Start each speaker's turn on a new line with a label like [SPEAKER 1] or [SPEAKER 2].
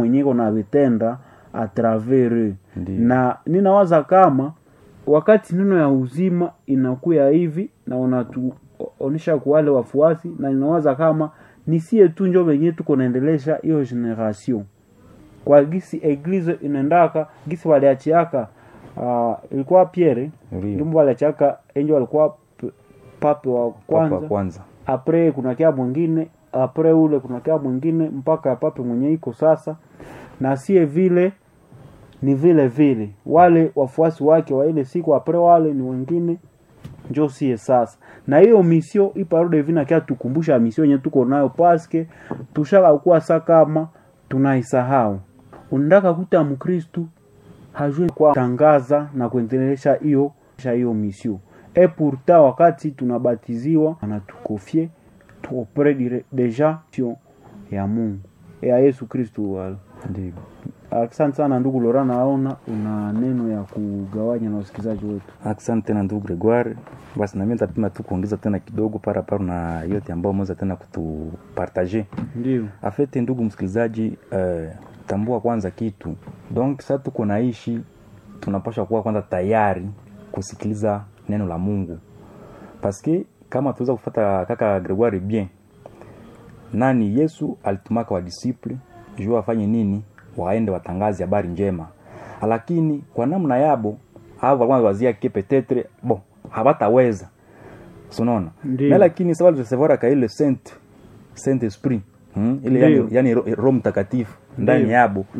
[SPEAKER 1] mwenyeko na vitenda atravers
[SPEAKER 2] Ndiyo.
[SPEAKER 1] na ninawaza kama wakati neno ya uzima inakuya hivi na unatuonesha kwa wale wafuasi na ninawaza kama nisie tu njo venye tuko naendelesha hiyo generation kwa gisi eglise inaendaka gisi waliachiaka uh, ilikuwa Pierre
[SPEAKER 2] Ndiyo.
[SPEAKER 1] ndio waliachiaka enjo walikuwa p- pape wa
[SPEAKER 2] Papa
[SPEAKER 1] kwanza
[SPEAKER 2] wa kwanza
[SPEAKER 1] apre kuna kia mwingine apre ule kuna kia mwingine mpaka pape mwenye iko sasa na sie vile ni vile vile wale wafuasi wake wa ile siku apre wale ni wengine njo sie sasa na hiyo misio iparode vina kia tukumbusha misio yenye tuko nayo paske tushaka kuwa sa kama tunaisahau unataka kuta mkristu hajue kwa tangaza na kuendelesha hiyo hiyo misio e pourtant wakati tunabatiziwa anatukofie tuopre dire- deja sio ya Mungu ya Yesu Kristu wala
[SPEAKER 2] ndio
[SPEAKER 1] Asante sana ndugu Lora, naona una neno ya kugawanya na wasikilizaji wetu.
[SPEAKER 2] asante tena ndugu gregoire basi nami nitapima tu kuongeza tena kidogo paraparo na yote ambao umeweza tena kutupartage
[SPEAKER 1] Ndio,
[SPEAKER 2] afete ndugu msikilizaji eh, tambua kwanza kitu donc sa tuko naishi tunapasha kuwa kwanza tayari kusikiliza neno la mungu paske kama tuweza kufata kaka gregoire bien nani yesu alitumaka wadisiple juu wafanye nini waende watangaze habari njema lakini kwa namna yabo au walikuwa wazia ke petetre bon habataweza sunaona
[SPEAKER 1] Ndiyo.
[SPEAKER 2] na lakini sawa recevoir ka ile saint saint esprit hmm? ile yani,
[SPEAKER 1] Ndiyo.
[SPEAKER 2] yani Ro- roho mtakatifu ndani
[SPEAKER 1] Ndiyo.
[SPEAKER 2] yabo